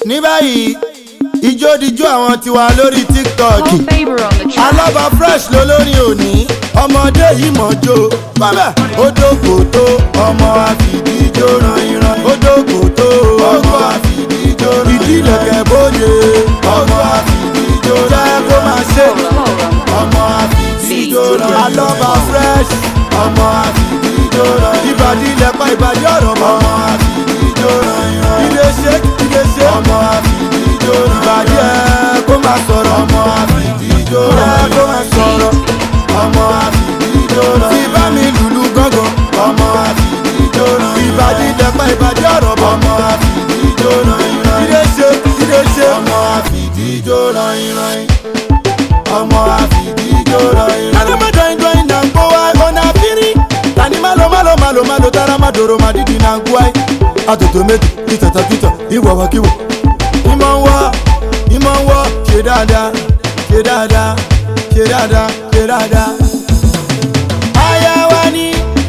ní báyìí ijó dijó àwọn tiwa lórí tiktok Call favor on the track. alaba fresh lolórin òní ọmọdé yìí mọ̀jó bábà odòkò tó ọmọ àfìdíjó ran ìran odòkò tó ọmọ àfìdíjó ran ìran ìdílẹ̀kẹ̀ bóde ọmọ àfìdíjó jẹ́ kó máa ṣe ọmọ àfìdíjó ran alaba fresh ọmọ àfìdíjó ran ìbàdí lẹ́pà ìbàdí ọ̀rọ̀ mọ́ ọmọ àfìdíjó ran ìran ilé ṣe ilé ṣe ọmọ àfìdíjó ran ìbàdí ẹ̀ kó máa sọ̀rọ̀ ọmọ àfìdíjó ran ẹ̀ kó máa sọ̀rọ̀ ọmọ àfìdíjó ran tí bá mi lùlù gángan ọmọ àfìdíjó ran ìbàdí lẹ́pà ìbàdí ọ̀rọ̀ mọ́ ọmọ àfìdíjó ran ìran ilé ṣe ilé ṣe ọmọ àfìdíjó ran ìran ọmọ àfìdíjó ran ìran. adamada ìjọyìn náà ń gbó wa ọ̀nà àfírí tani malo malo malo malo tara ma dòrò ma dídì náà ń gbó wa. àtòtò méjì ìtàtà kìtà ìwàwàkíwò. ìmọ̀ ń wọ́ ìmọ̀ ń wọ́ ṣe dáadáa ṣe dáadáa ṣe dáadáa ṣe dáadáa. aya wa ni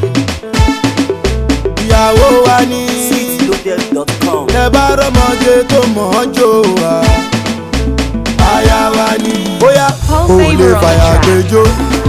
ìyàwó wa ni sweetloaded.com. ẹ bá rọmọdé tó mọ̀ ọ́ jò wá. aya wa ni bóyá Call kò lè favor on the fàyà track. gbẹjọ́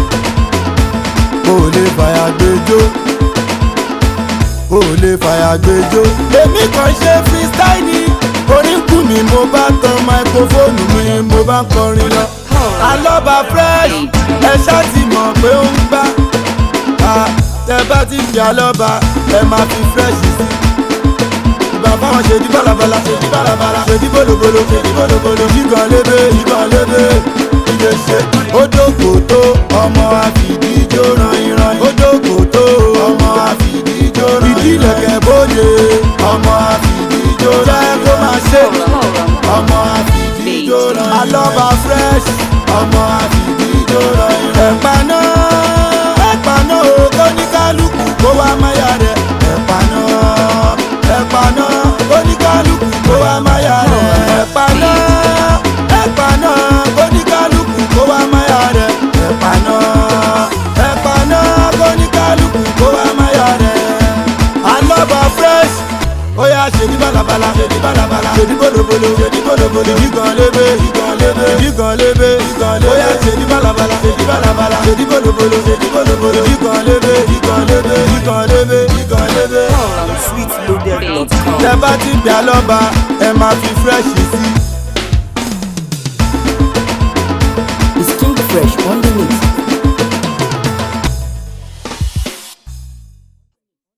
kò lè fàyà gbẹjọ́ kò lè fàyà gbẹjọ́. èmi kàn ṣe freestyle ni oríkù mi mo bá tan máikrófóònù mi mo bá ń kọrin lọ. alọ́ba fresh ẹ ṣáà ti mọ̀ pé ó ń gbá. Ah, tẹ bá ti fi alọ́ba ẹ máa fi fresh sí bàbá wọn ṣe di balabala ṣe di balabala ṣe di bolobolo ṣe di bolobolo yígan lébé yígan lébé ilé ṣe. odòkò tó ọmọ àfìdíjó ran ìran odòkò tó ọmọ àfìdíjó ran ìran ìdílẹ̀kẹ̀ bóde ọmọ àfìdíjó jẹ́ kó máa ṣe ọmọ àfìdíjó ran alọ́ba fresh ọmọ àfìdíjó ran ìran. ẹ̀pà náà ẹ̀pà náà ó kó ní kálukú kó wá máyà rẹ̀ ẹ̀pà náà ẹ̀pà náà oníkálukú kó wá máyà rẹ̀. ẹ̀pà náà ẹ̀pà náà oníkálukú kó wá máyà rẹ̀. ẹ̀pà náà ẹ̀pà náà oníkálukú kó wá máyà rẹ̀. alọ́ba fresh ó yà ṣèdí balabala ṣèdí balabala ṣèdí bolobolo ṣèdí bolobolo ìdí gan lébé ìdí gan lébé ìdí gan lébé ìdí gan lébé ó yà ṣèdí balabala ṣèdí balabala ṣèdí bolobolo ṣèdí bolobolo ìdí gan lébé ìdí gan lébé ìdí gan lébé ìdí gan lébé sweetloaded.com. tẹ bá ti gbà lọ́ba ẹ máa fi fresh sí. It's King Fresh on the mix.